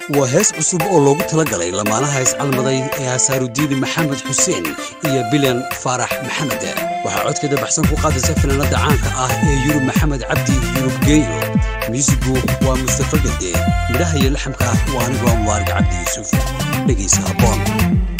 waa hees cusub oo loogu talagalay lamaanaha iscalmaday ee hasaarudiini maxamed xuseen iyo bilan faarax maxamed waxaa codkeeda baxsan ku qaadaysa fanaanada caanka ah ee yurub maxamed cabdi yurub geeyo muusigu waa mustafa gade midhaha iyo laxamka waa anigoo mubaarig cabdi yuusuf dhegaysa haboon